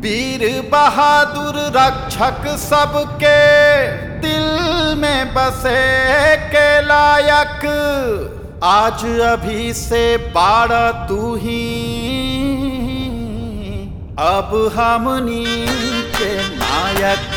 वीर बहादुर रक्षक सबके दिल में बसे के लायक आज अभी से बारह तू ही अब हमनी के नायक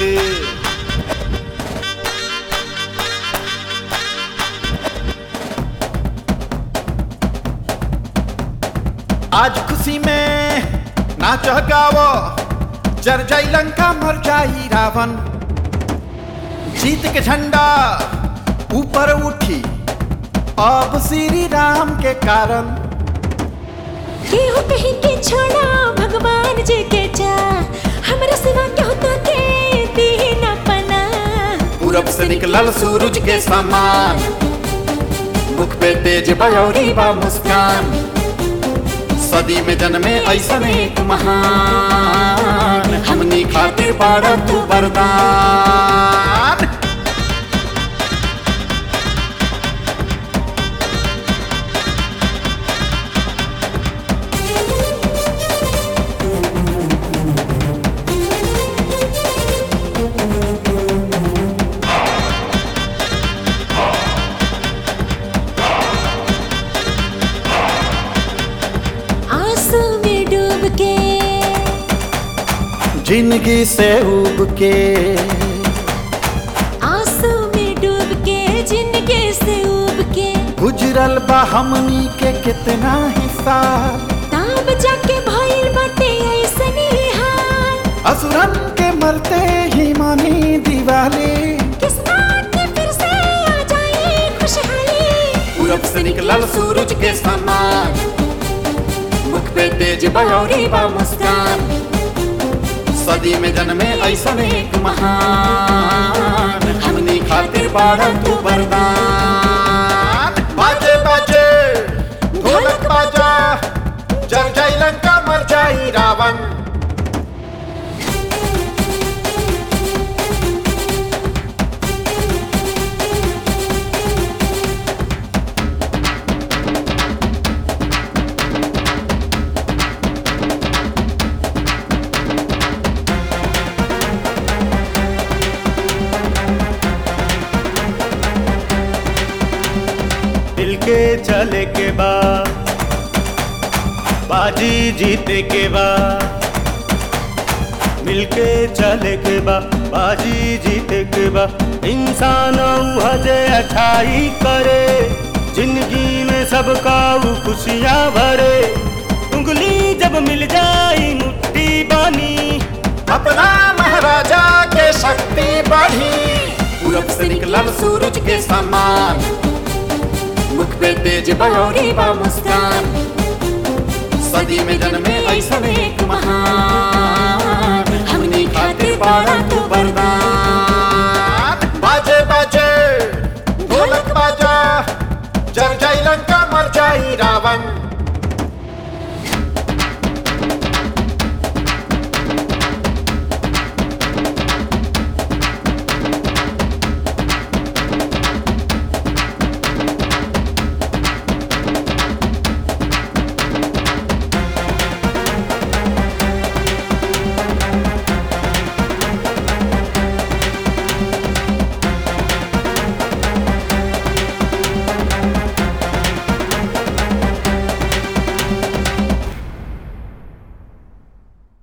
आज खुशी में नाच गावो जर जाई लंका मर जाई रावण जीत के झंडा ऊपर उठी अब श्री राम के कारण केहू कहीं के छोड़ा भगवान जी के जा हमरा सिवा क्या होता के दीन अपना पूरब से निकलल सूरज के समान मुख पे तेज बयौरी बा मुस्कान सदी में जन्मे ऐसा एक महान हमनी खातिर बाड़ा तू वरदान आंसू में डूब के जिंदगी से उब के आंसू में डूब के जिंदगी से उब के गुजरल बा हमनी के कितना हिस्सा ताब जाके भइल बाटे ऐसनी हाल असुरन के मरते ही मानी दिवाली किस्मत के फिर से आ जाए खुशहाली पूरब से निकलल सूरज के समान मुख पे तेज बयौरी बा मुस्कान सदी में जन्मे ऐसा एक महान हमनी खातिर बाड़ा तू वरदान बाजे बाजे ढोलक बाजा जर जाई लंका मर जाई रावण दिल के चले के बा बाजी जीते के बा मिलके चले के बा बाजी जीते के बा इंसान हजे अच्छाई करे जिंदगी में सबका ऊ खुशियाँ भरे उंगली जब मिल जाई मुट्ठी बानी अपना महाराजा के शक्ति बढ़ी पूरब से निकलल सूरज के समान मुख पे तेज बयौरी बा मुस्कान सदी में जन्मे ऐसा एक